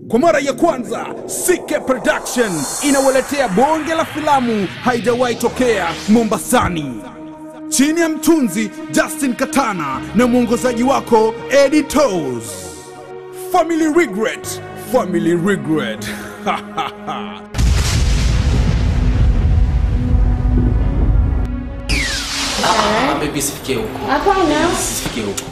Kwa mara ya kwanza CK Production inawaletea bonge la filamu haijawahi tokea Mombasani, chini ya mtunzi Justin Katana na mwongozaji wako Eddie Toes. Family Regret, Family Regret. Ah, baby sifikie huko. Hapana. Sifikie huko.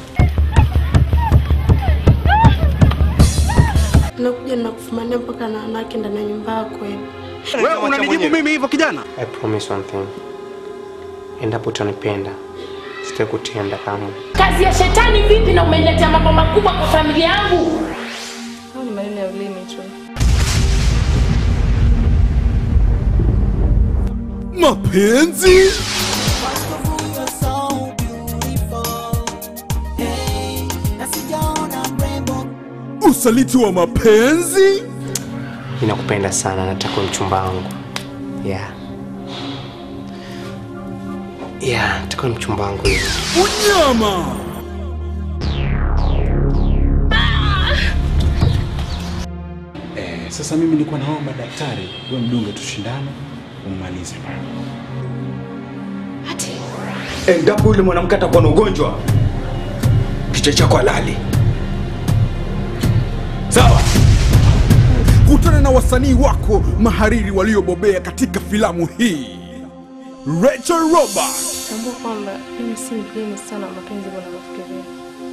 Nakuja nakufumania mpaka na wanawake ndani ya nyumba yako hivi. Wewe unanijibu mimi hivyo kijana? I promise one thing. Endapo utanipenda, sitakutenda kamwe. Kazi ya shetani vipi na umeniletea mambo makubwa kwa familia yangu? Hao ni maneno ya ulimi tu. Mapenzi? Usaliti wa mapenzi? Ninakupenda sana, nataka uwe mchumba wangu. Yeah. Yeah, nataka uwe mchumba wangu. Unyama? Eh, sasa mimi nilikuwa naomba daktari wewe mdunge tushindane ummalize pale. endapo yule mwanamke atakuwa na ugonjwa kichwa chako halali sawa Kutana na wasanii wako mahariri waliobobea katika filamu hii. Rachel Robert, Tambua kwamba mimi si mgeni sana wa mapenzi kwa unavyofikiria.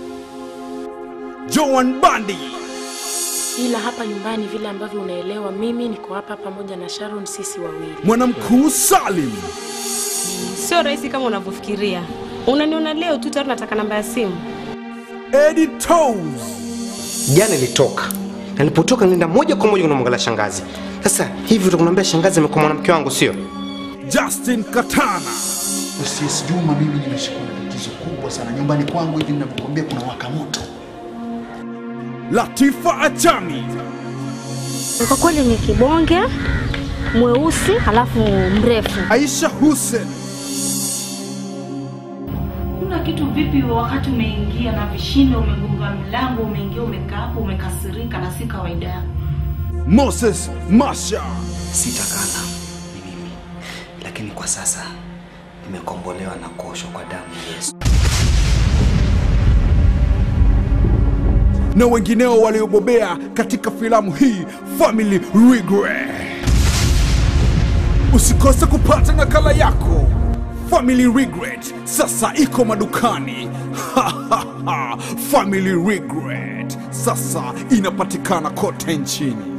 Joan Bandi, Ila hapa nyumbani vile ambavyo unaelewa, mimi niko hapa pamoja na Sharon, sisi wawili. mwanamkuu Salim, Sio rahisi kama unavyofikiria. Unaniona leo tu tayari nataka namba ya simu. Eddie Toes, Jana nilitoka na nilipotoka nilienda moja kwa moja kunamwangalia shangazi. Sasa hivi utakunambia shangazi amekuwa mwanamke wangu, sio? Justin Katana, Usis Juma, mimi nimeshikwa na tatizo kubwa sana nyumbani kwangu, hivi ninavyokuambia kuna waka moto. Latifa Achami, Kwa kweli ni kibonge mweusi halafu mrefu. Aisha Hussein, Kuna kitu vipi wakati umeingia na vishindo, umegonga mlango, umeingia, umekaa hapo, umekasirika na si kawaida yako. Moses Masha, Sitakana ni mimi, lakini kwa sasa nimekombolewa na kuoshwa kwa damu ya Yesu. na wengineo waliobobea katika filamu hii Family Regret. Usikose kupata nakala yako. Family Regret sasa iko madukani. Family Regret sasa inapatikana kote nchini.